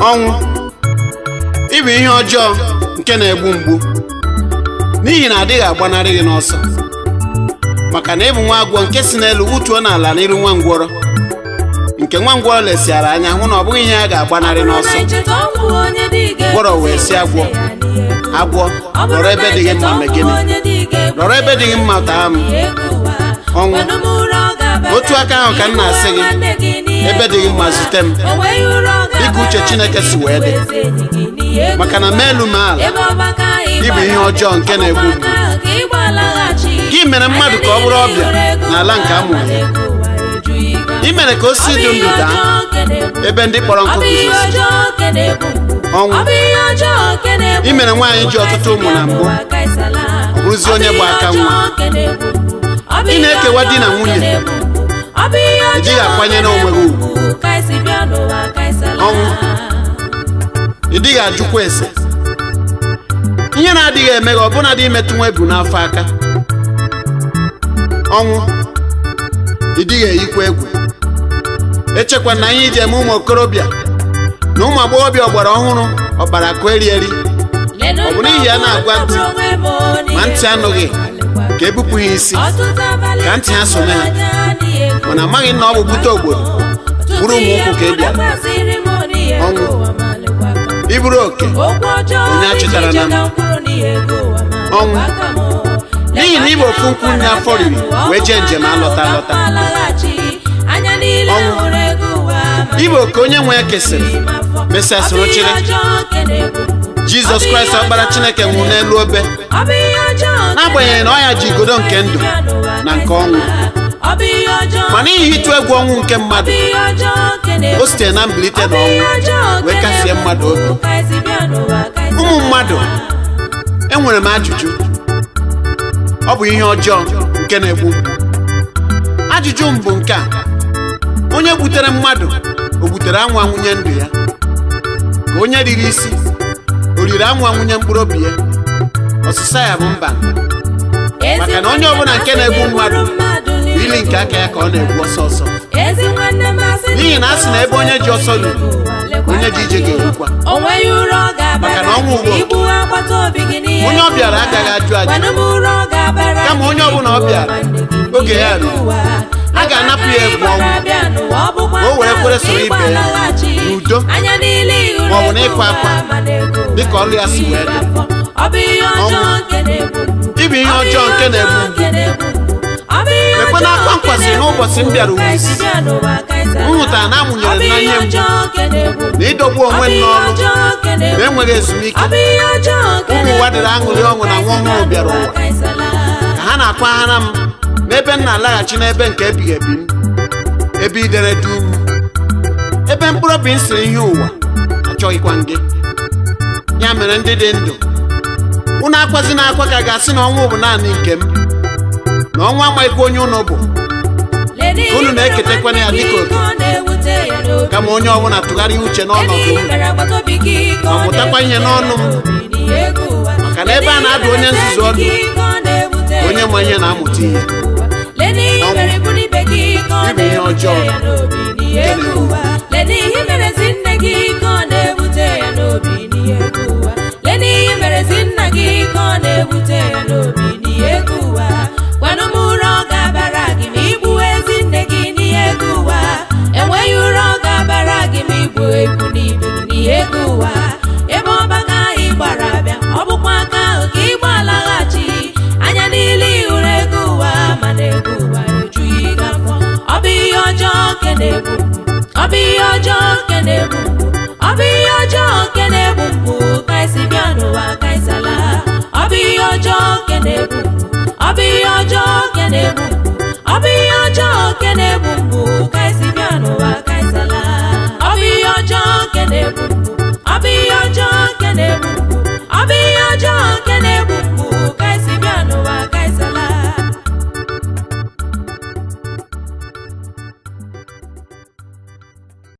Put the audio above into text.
ọnwụ ịbụ ihe ọjọọ nke na-egbu mgbu n'ihi na adịghị agbanarị gị n'ọsọ maka na ịbụ nwa agwọ nke si n'elu wutuo n'ala n'iru nwa ngwọrọ nke nwa ngwọrọ lesiara anya hụ na ọ bụghị ihe a ga-agbanarị n'ọsọ gwọrọ wee si agwọ agwọ nọrọ ebe dị gị mma mee gịnị nọrọ ebe dị gị mma taa m ọnwụ otu aka ahụ ka m na-asị gị ebe dị gị mma zute m dịka uche Chineke si wee dị maka na ma elu ma ala ịbụ ihe ọjọọ nke na-egbu mgbu gị mere mmadụ ka ọ bụrụ ọbịa n'ala nke a mụrụ ya ị mere ka osisi dị ndụ daa ebe ndị kpọrọ nkụ guzozi ọnwụ ị mere nwaanyị ji ọtụtụ ụmụ na mbụ ọ bụrụzi onye gba aka nwa ị na-ekewa di na nwunye ejighị akwanyere onwe gị ugwu ọnwụ ị dịghị ajụkwa ese ihe na-adịghị eme gị ọbụna dị imetụ nwa ebu n'afọ aka ọnwụ ị dịghị eyikwa egwu echekwa na ihe iji eme ụmụ okorobịa na ụmụ agbọghọbịa ọgbara ọhụrụ ọkpara akụ eri eri ọ bụ n'ihi a na-agwa ntị ma ntị anụghị ka ebupụ ha isi ka ntị ha sonye ha mana amaghị na ọ bụ bute obodo bụrụ ụmụ ụkwụ ka ị bịara ọnwụ iburu oke onye a chụtara na m ọnwụ n'ihi na ịbụ ofu nkwụ nne afọ riri wee jee njem alọta alọta ịbụ oke onye nwe ya kesịrị mesịa soro chịrị jizọs kraịst ọkpara chineke nwụrụ n'elu obe n'agbanyeghị na ọ ya ji igodo nke ndụ na nke ọnwụ ma n'ihi ịtụ egwu ọnwụ nke mmadụ o sitere na mbilite n'ọnwụ wee kasie mmadụ obi ụmụ mmadụ enwere m ajụjụ ọ bụ ihe ọjọọ nke na-egbu mgbu ajụjụ m bụ nke a onye gbutere mmadụ o gbutere anwa nwunye ndụ ya ka onye riri isi o riri anwa nwunye mkpụrụ obi ya ọsịsa ya bụ mba maka na onye ọbụla nke na-egbu mmadụ bụ ili nke aka ya ka ọ na-egbu ọsọ ọsọ n'ihi na a sị na ebe onye ji ọsọ ruru onye ji ije ga-erukwa maka na ọnwụ ugbo onye ọ bịara agaghị ajụ ajụ kama onye ọbụla ọ bịara oge ya ruru a ga-anapụ ya egwu ọnwụ ka o were kwere soro ibe ya n'udo ma ọ bụ n'ịkwa akwa dịka ọlụ ya si wee dị ịbụ ihe ọjọọ nke na-egbu mgbu ekwe na akwa nkwasịrị n'ụbọchị m bịara ụwa isi m hụtara na amụnyere m na ihe mgbu na ịdọgbu onwe m n'ọrụ na enweghị ezumike ụmụ ụwa dịrị aṅụrị ọṅụ na nwa ọhụrụ bịara ụwa ka ha na-akwaghara m n'ebe m na-alaghachi n'ebe nke ebighị ebi m ebe idere dum ebe mkpụrụ obi m siri ihe ụwa achọghịkwa m gị ya mere ndị dị ndụ unu akwazi na akwa ka ga-asị na ọnwụ bụ naanị nke m na ọnwa amaghịkwa onye unu bụ unu na-eketekwana ya dịka oke kama onye ọbụla tụgharịa uche n'ọnọdụ m ma mụtakwa ihe n'ọnụ m maka na ebe a na-adụ onye nzuzu ọdụ onye ma ihe na-amụta ihe Ịbụ ihe ọjọọ Lene ihe merezi nne gị ka ọ na-ewute ya n'obi n'ihe ego ụwa Lene ihe merezi nna gị ka ọ na-ewute ya n'obi n'ihe ego ụwa Gwanụ m ụra ọ ga-abara gị ma igbu ezi nne gị n'ihe ego ụwa Enweghị ụra ọ ga-abara gị ma igbu ekwu n'ibe gị n'ihe ego ụwa Ebe ọgbaka ahụ ị gbara abịa ọ bụkwa aka ahụ ka ị gbalaghachi Anya niile ị hụrụ ego ụwa mana ego ụwa ejughị gị afọ Ọ bụ ihe ọjọọ ke na-egbu ọ bụ ihe ọjọọ nke na-egbu mgbu ọ bụ ihe ọjọọ nke na-egbu mgbu ka esi bịa n'ụwa ka isala ọ bụ ihe ọjọọ nke na-egbu mgbu ọ bụ ihe ọjọọ nke na-egbu